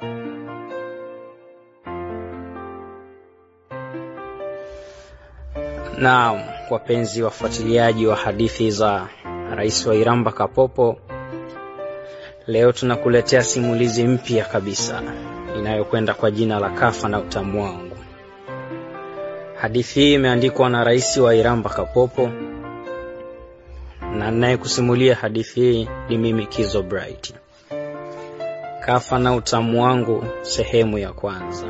Naam, wapenzi wafuatiliaji wa hadithi za Rais wa Iramba Kapopo, leo tunakuletea simulizi mpya kabisa inayokwenda kwa jina la Kafa na Utamu Wangu. Hadithi hii imeandikwa na Rais wa Iramba Kapopo na ninayekusimulia hadithi hii ni mimi Kizo Bright. Kafa na Utamu Wangu, sehemu ya kwanza.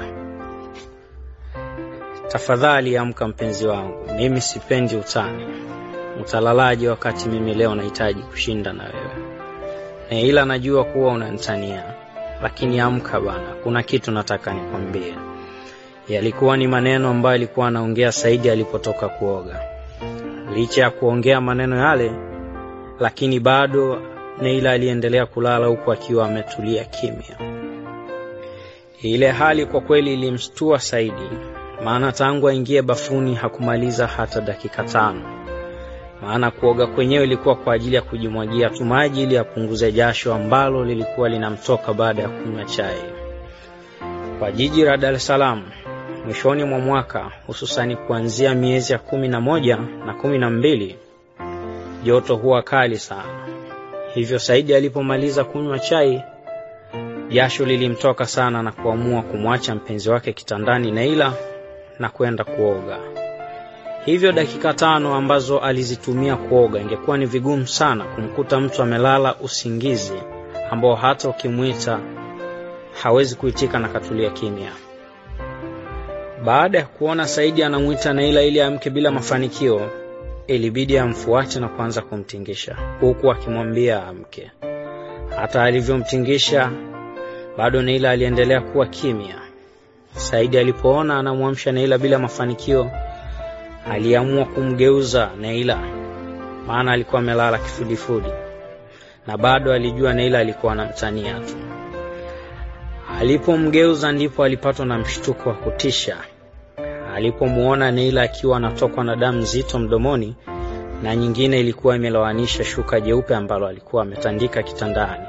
Tafadhali amka mpenzi wangu, mimi sipendi utani. Utalalaje wakati mimi leo nahitaji kushinda na wewe? Na ila najua kuwa unanitania, lakini amka bana, kuna kitu nataka nikwambie. Yalikuwa ni maneno ambayo alikuwa anaongea Saidi alipotoka kuoga. Licha ya kuongea maneno yale, lakini bado Neila aliendelea kulala huku akiwa ametulia kimya. Ile hali kwa kweli ilimshtua Saidi, maana tangu aingie bafuni hakumaliza hata dakika tano. Maana kuoga kwenyewe ilikuwa kwa ajili ya kujimwagia tu maji ili apunguze jasho ambalo lilikuwa linamtoka baada ya kunywa chai. Kwa jiji la Dar es Salaam mwishoni mwa mwaka, hususani kuanzia miezi ya kumi na moja na kumi na mbili joto huwa kali sana. Hivyo Saidi alipomaliza kunywa chai, jasho lilimtoka sana na kuamua kumwacha mpenzi wake kitandani Neila na kwenda kuoga. Hivyo dakika tano ambazo alizitumia kuoga, ingekuwa ni vigumu sana kumkuta mtu amelala usingizi ambao hata ukimwita hawezi kuitika na katulia kimya. Baada ya kuona Saidi anamwita Neila ili amke bila mafanikio, ilibidi amfuate na kuanza kumtingisha huku akimwambia amke. Hata alivyomtingisha bado Neila aliendelea kuwa kimya. Saidi alipoona anamwamsha Neila bila mafanikio, aliamua kumgeuza Neila, maana alikuwa amelala kifudifudi na bado alijua Neila alikuwa anamtania tu. Alipomgeuza ndipo alipatwa na mshtuko wa kutisha alipomwona Neila akiwa anatokwa na damu nzito mdomoni na nyingine ilikuwa imelowanisha shuka jeupe ambalo alikuwa ametandika kitandani.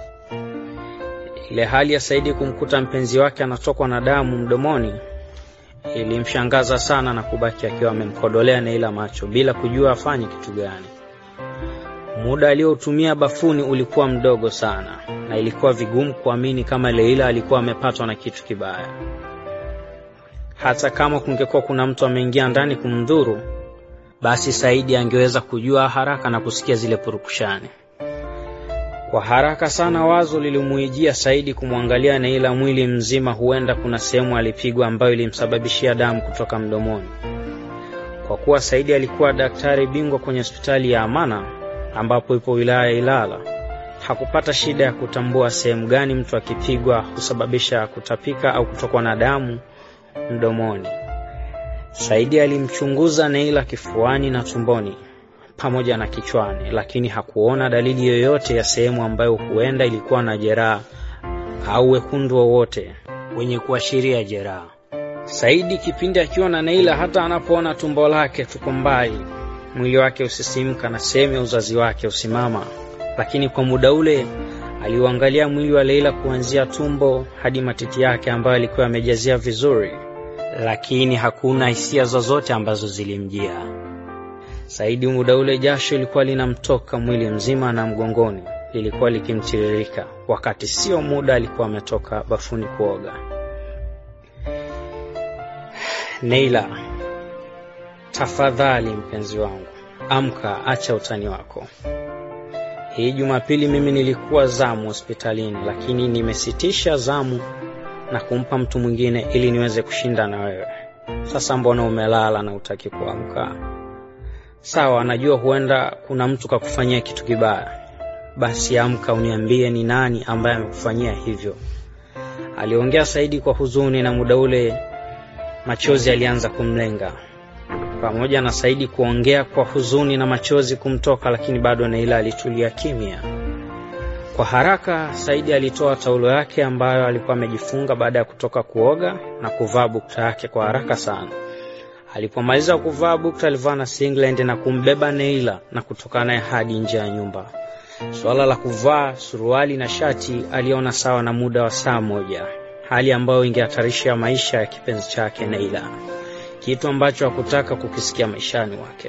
Ile hali ya Saidi kumkuta mpenzi wake anatokwa na damu mdomoni ilimshangaza sana na kubaki akiwa amemkodolea Neila macho bila kujua afanye kitu gani. Muda aliotumia bafuni ulikuwa mdogo sana na ilikuwa vigumu kuamini kama Leila alikuwa amepatwa na kitu kibaya. Hata kama kungekuwa kuna mtu ameingia ndani kumdhuru, basi Saidi angeweza kujua haraka na kusikia zile purukushani. Kwa haraka sana wazo lilimuijia Saidi kumwangalia Neila mwili mzima, huenda kuna sehemu alipigwa ambayo ilimsababishia damu kutoka mdomoni. Kwa kuwa Saidi alikuwa daktari bingwa kwenye hospitali ya Amana ambapo ipo wilaya ya Ilala, hakupata shida ya kutambua sehemu gani mtu akipigwa husababisha kutapika au kutokwa na damu mdomoni. Saidi alimchunguza Neila kifuani na tumboni pamoja na kichwani, lakini hakuona dalili yoyote ya sehemu ambayo huenda ilikuwa na jeraha au wekundu wowote wenye kuashiria jeraha. Saidi kipindi akiwa na Neila, hata anapoona tumbo lake tuko mbali, mwili wake usisimka na sehemu ya uzazi wake usimama, lakini kwa muda ule aliuangalia mwili wa Leila kuanzia tumbo hadi matiti yake ambayo alikuwa yamejazia vizuri, lakini hakuna hisia zozote ambazo zilimjia Saidi. Muda ule jasho lilikuwa linamtoka mwili mzima na mgongoni lilikuwa likimtiririka, wakati sio muda alikuwa ametoka bafuni kuoga. Neila, tafadhali mpenzi wangu, amka, acha utani wako. Hii Jumapili mimi nilikuwa zamu hospitalini, lakini nimesitisha zamu na kumpa mtu mwingine ili niweze kushinda na wewe. Sasa mbona umelala na utaki kuamka? Sawa, najua huenda kuna mtu kakufanyia kitu kibaya, basi amka, uniambie ni nani ambaye amekufanyia hivyo. Aliongea Saidi kwa huzuni, na muda ule machozi alianza kumlenga. Pamoja na Saidi kuongea kwa huzuni na machozi kumtoka, lakini bado Neila alitulia kimya. Kwa haraka Saidi alitoa taulo yake ambayo alikuwa amejifunga baada ya kutoka kuoga na kuvaa bukta yake kwa haraka sana. Alipomaliza kuvaa bukta, alivaa na singlet na kumbeba Neila na kutoka naye hadi nje ya nyumba. Suala la kuvaa suruali na shati aliona sawa na muda wa saa moja, hali ambayo ingehatarisha maisha ya kipenzi chake Neila, kitu ambacho hakutaka kukisikia maishani mwake.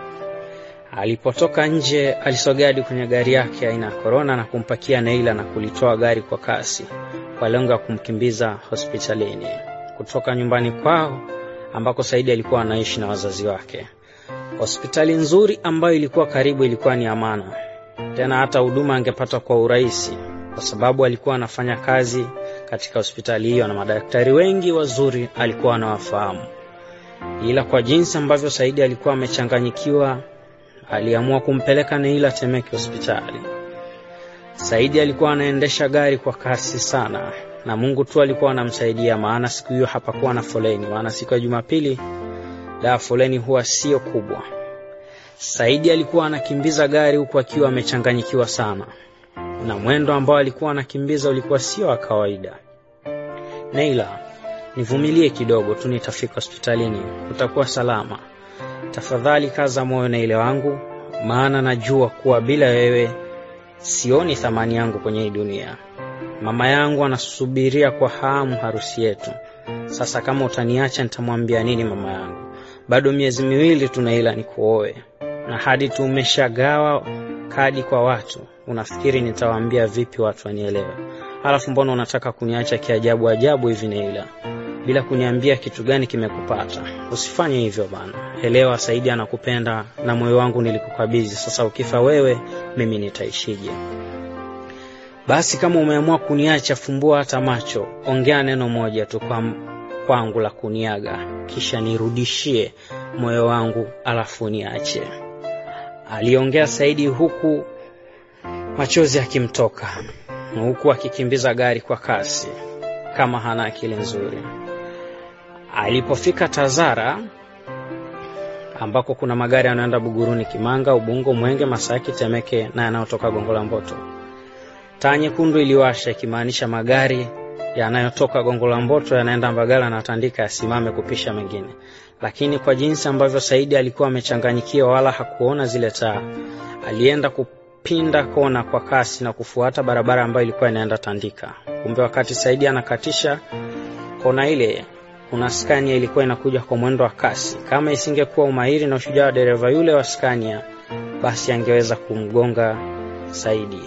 Alipotoka nje, alisogea hadi kwenye gari yake aina ya Corona na kumpakia Neila na kulitoa gari kwa kasi kwa lengo la kumkimbiza hospitalini kutoka nyumbani kwao ambako Saidi alikuwa anaishi na wazazi wake. Hospitali nzuri ambayo ilikuwa karibu ilikuwa ni Amana, tena hata huduma angepata kwa urahisi kwa sababu alikuwa anafanya kazi katika hospitali hiyo na madaktari wengi wazuri alikuwa anawafahamu. Ila kwa jinsi ambavyo Saidi alikuwa amechanganyikiwa, aliamua kumpeleka Neila Temeke hospitali. Saidi alikuwa anaendesha gari kwa kasi sana na Mungu tu alikuwa anamsaidia, maana siku hiyo hapakuwa na foleni, maana siku ya Jumapili da foleni huwa sio kubwa. Saidi alikuwa anakimbiza gari huku akiwa amechanganyikiwa sana, na mwendo ambao alikuwa anakimbiza ulikuwa sio wa kawaida. Neila, nivumilie kidogo tu, nitafika hospitalini, utakuwa salama. Tafadhali kaza moyo Neila wangu, maana najua kuwa bila wewe sioni thamani yangu kwenye hii dunia. Mama yangu anasubiria kwa hamu harusi yetu. Sasa kama utaniacha, nitamwambia nini mama yangu? Bado miezi miwili tu Neila nikuoe, na hadi tumeshagawa kadi kwa watu. Unafikiri nitawaambia vipi watu wanielewe? Halafu mbona unataka kuniacha kiajabu ajabu hivi Neila, bila kuniambia kitu gani kimekupata? Usifanye hivyo bana. Elewa, Saidi anakupenda na moyo wangu nilikukabidhi. Sasa ukifa wewe, mimi nitaishije? Basi kama umeamua kuniacha, fumbua hata macho, ongea neno moja tu kwa kwangu la kuniaga, kisha nirudishie moyo wangu, alafu niache. Aliongea Saidi huku machozi akimtoka, huku akikimbiza gari kwa kasi kama hana akili nzuri. Alipofika Tazara ambako kuna magari yanayoenda Buguruni, Kimanga, Ubungo, Mwenge, Masaki, Temeke na yanayotoka Gongo la Mboto. Taa nyekundu iliwasha ikimaanisha magari yanayotoka Gongo la Mboto yanaenda Mbagala na Tandika yasimame kupisha mengine, lakini kwa jinsi ambavyo Saidi alikuwa amechanganyikiwa, wala hakuona zile taa, alienda kupinda kona kwa kasi na kufuata barabara ambayo ilikuwa inaenda Tandika. Kumbe wakati Saidi anakatisha kona ile kuna Scania ilikuwa inakuja kwa mwendo wa kasi. Kama isingekuwa umahiri na ushujaa wa dereva yule wa Scania, basi angeweza kumgonga Saidi.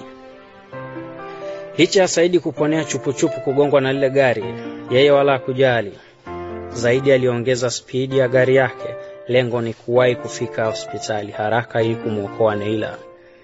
Licha ya Saidi kuponea chupuchupu kugongwa na lile gari, yeye wala hakujali. Zaidi aliongeza spidi ya gari yake. Lengo ni kuwahi kufika hospitali haraka ili kumwokoa Neila.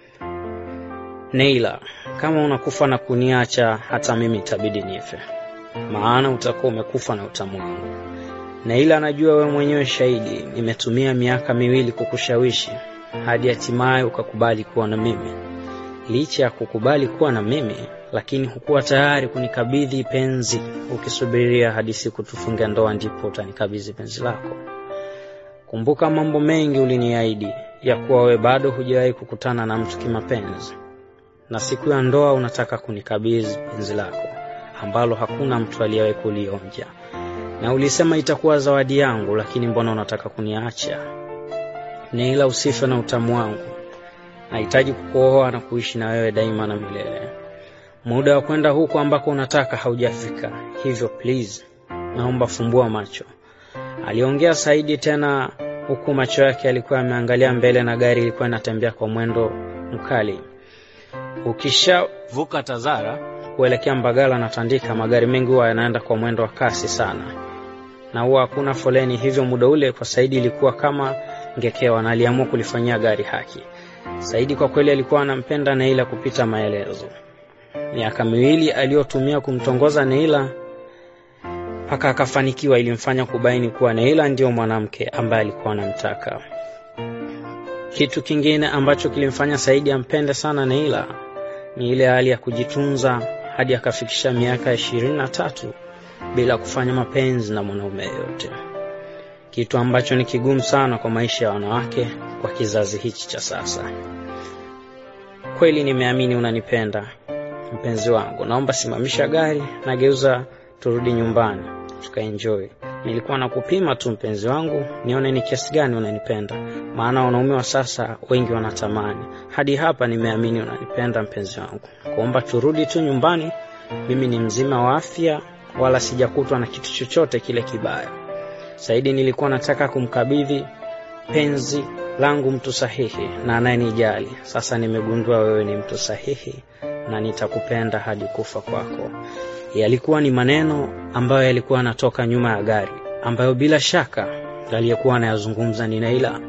Neila, kama unakufa na kuniacha, hata mimi itabidi nife maana utakuwa umekufa na utamu wangu. Neila anajua wewe mwenyewe shahidi, nimetumia miaka miwili kukushawishi hadi hatimaye ukakubali kuwa na mimi. Licha ya kukubali kuwa na mimi, lakini hukuwa tayari kunikabidhi penzi, ukisubiria hadi siku tufunge ndoa ndipo utanikabidhi penzi lako. Kumbuka mambo mengi uliniahidi ya kuwa wewe bado hujawahi kukutana na mtu kimapenzi, na siku ya ndoa unataka kunikabidhi penzi lako ambalo hakuna mtu aliyewahi kulionja, na ulisema itakuwa zawadi yangu, lakini mbona unataka kuniacha? Neila, usife na utamu wangu. Nahitaji kukuoa na kuishi na wewe daima na milele. Muda wa kwenda huko ambako unataka haujafika, hivyo please, naomba fumbua macho. Aliongea Saidi tena, huku macho yake yalikuwa yameangalia mbele na gari ilikuwa inatembea kwa mwendo mkali. Ukishavuka Tazara kuelekea Mbagala na Tandika, magari mengi huwa yanaenda kwa mwendo wa kasi sana na huwa hakuna foleni. Hivyo muda ule kwa Saidi ilikuwa kama ngekewa, na aliamua kulifanyia gari haki. Saidi kwa kweli alikuwa anampenda Neila kupita maelezo. Miaka miwili aliyotumia kumtongoza Neila mpaka akafanikiwa, ilimfanya kubaini kuwa Neila ndiyo mwanamke ambaye alikuwa anamtaka. Kitu kingine ambacho kilimfanya Saidi ampende sana Neila ni ile hali ya kujitunza hadi akafikisha miaka ishirini na tatu bila kufanya mapenzi na mwanaume yeyote, kitu ambacho ni kigumu sana kwa maisha ya wanawake kwa kizazi hichi cha sasa. Kweli nimeamini unanipenda mpenzi wangu, naomba simamisha gari na geuza, turudi nyumbani tukaenjoy. nilikuwa nakupima tu mpenzi wangu, nione ni kiasi gani unanipenda, maana wanaume wa sasa wengi wanatamani. Hadi hapa nimeamini unanipenda mpenzi wangu, kuomba turudi tu nyumbani. Mimi ni mzima wa afya, wala sijakutwa na kitu chochote kile kibaya. Saidi nilikuwa nataka kumkabidhi penzi langu mtu sahihi na anayenijali. Sasa nimegundua wewe ni mtu sahihi na nitakupenda hadi kufa kwako. Yalikuwa ni maneno ambayo yalikuwa yanatoka nyuma ya gari, ambayo bila shaka aliyekuwa anayazungumza ni Naila.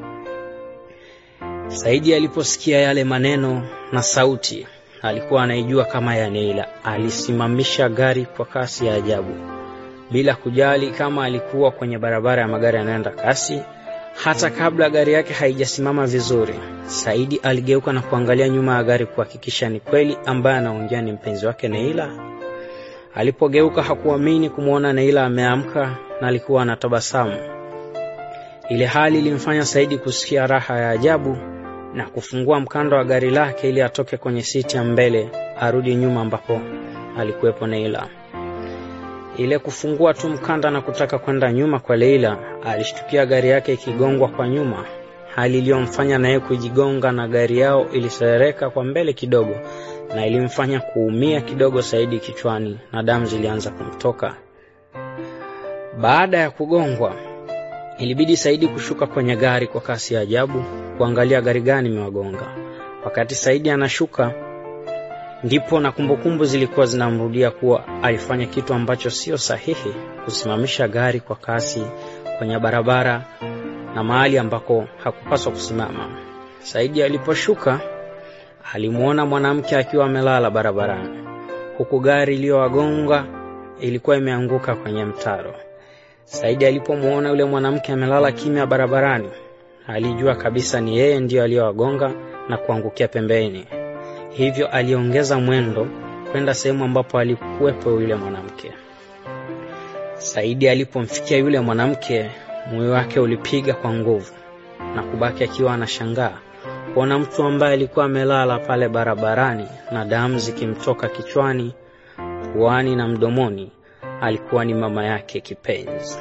Saidi aliposikia yale maneno na sauti, alikuwa anaijua kama ya Naila. Alisimamisha gari kwa kasi ya ajabu, bila kujali kama alikuwa kwenye barabara ya magari yanayoenda kasi. Hata kabla gari yake haijasimama vizuri, Saidi aligeuka na kuangalia nyuma ya gari kuhakikisha ni kweli ambaye anaongea ni mpenzi wake Naila. Alipogeuka hakuamini kumwona Naila ameamka na alikuwa anatabasamu. Ile hali ilimfanya Saidi kusikia raha ya ajabu na kufungua mkanda wa gari lake ili atoke kwenye siti ya mbele arudi nyuma ambapo alikuwepo Naila. Ile kufungua tu mkanda na kutaka kwenda nyuma kwa Leila, alishtukia gari yake ikigongwa kwa nyuma, hali iliyomfanya naye kujigonga na gari yao iliserereka kwa mbele kidogo na ilimfanya kuumia kidogo Saidi kichwani na damu zilianza kumtoka. Baada ya kugongwa, ilibidi Saidi kushuka kwenye gari kwa kasi ya ajabu kuangalia gari gani imewagonga. Wakati Saidi anashuka, ndipo na kumbukumbu zilikuwa zinamrudia kuwa alifanya kitu ambacho sio sahihi, kusimamisha gari kwa kasi kwenye barabara na mahali ambako hakupaswa kusimama. Saidi aliposhuka alimwona mwanamke akiwa amelala barabarani, huku gari iliyowagonga ilikuwa imeanguka kwenye mtaro. Saidi alipomwona yule mwanamke amelala kimya barabarani, alijua kabisa ni yeye ndiyo aliyowagonga na kuangukia pembeni. Hivyo aliongeza mwendo kwenda sehemu ambapo alikuwepo yule mwanamke. Saidi alipomfikia yule mwanamke, moyo wake ulipiga kwa nguvu na kubaki akiwa anashangaa kuona mtu ambaye alikuwa amelala pale barabarani na damu zikimtoka kichwani, puani na mdomoni alikuwa ni mama yake kipenzi.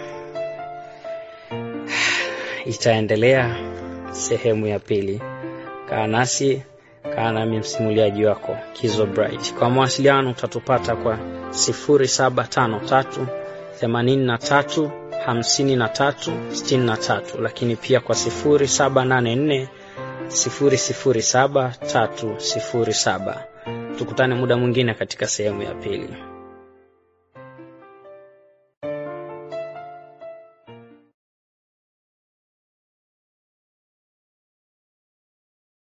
Itaendelea sehemu ya pili. Kaa nasi, kaa nami msimuliaji wako Kizo Bright. Kwa mawasiliano utatupata kwa 0753 83 53 63, lakini pia kwa 0784 007307. Tukutane muda mwingine katika sehemu ya pili.